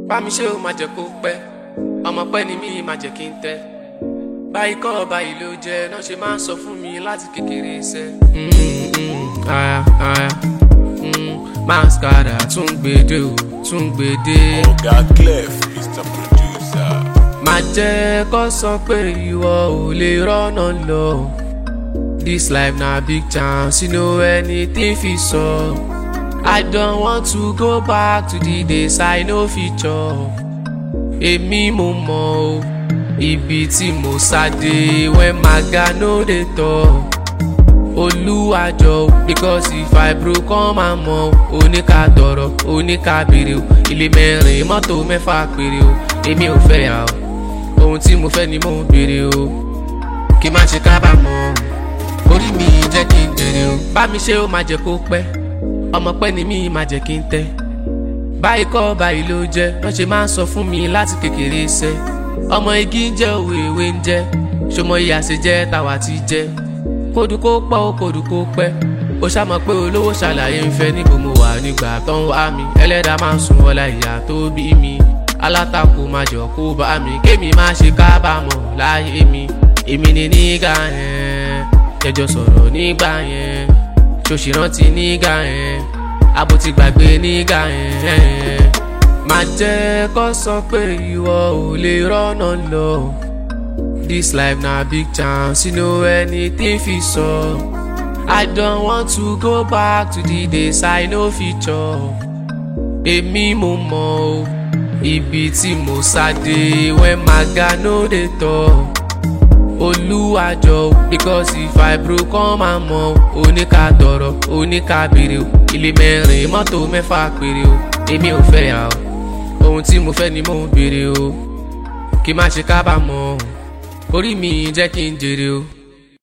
bá mi ṣe ó máa jẹ́ kó pẹ́ ọmọ pẹ́ ni mí máa jẹ́ kí n tẹ́ báyìí kọ́ báyìí ló jẹ́ náà ṣe máa ń sọ fún mi láti kékeré iṣẹ́. aya aya mascara tún gbèdé o tún gbèdé. Oga Clef, Mr. Producer. máa jẹ́ kó sọ pé ìwọ ò lè rọ́nà lọ. This life na big chance, you know anything fit sup. I don't want to go back to the days I no fit chop. Èmi mo mọ̀ o, ibi tí mo sáde when maga no dey talk. Olúwàjọ o, because if I broke come and mọ̀ o, oníka tọrọ, oníka béèrè o, ilé mẹ́rin mọ́tò mẹ́fà péré o, èmi ò fẹ́ yà o, ohun tí mo fẹ́ ni mo ń béèrè o, kí n má ṣe kábàámọ̀ o orí mi jẹ́ kí n jèrè o. bá mi ṣe ó máa jẹ́ kó pẹ́ ọmọ pẹ́ ni mí máa jẹ́ kí n tẹ́. báyìí kọ́ báyìí ló jẹ́ wọ́n ṣe máa ń sọ fún mi láti kékeré iṣẹ́. ọmọ igi ń jẹ́ òwe ìwé ń jẹ́ ṣọmọ ìyá ṣe jẹ́ tàwa ti jẹ́. kódù kó pọ̀ ó kódù kó pẹ́ ó ṣàmọ̀ pé olówó ṣàlàyé ń fẹ́ níbo mo wà nígbà tó ń wá mi ẹlẹ́dàá máa ń sun ọlá ìyá tó bí mi alátakò máa jọ kó bá mi kémi má ṣe kábàámọ̀ láyé mi èmi ni nígà yẹn jẹjọ sọ̀rọ̀ nígbà yẹn ṣòṣì rántí nígbà yẹn abo ti gbàgbé nígbà yẹn má jẹ́ kó sọ pé ìwọ ò lè rọ́nà lọ this life na big chance you know anything fit sup I don't want to go back to the days I no fit chop èmi mo mọ̀ o ibi tí mo sáde when maga no dey talk olúwàjọ o because if I broke come and mọ̀ o oníka tọrọ oníka béèrè o ilé mẹ́rin mọ́tò mẹ́fà péré o èmi ò fẹ́ yà o ohun tí mo fẹ́ ni mo ń béèrè o kí n má ṣe kábàámọ̀ o orí mi jẹ́ kí n jèrè o.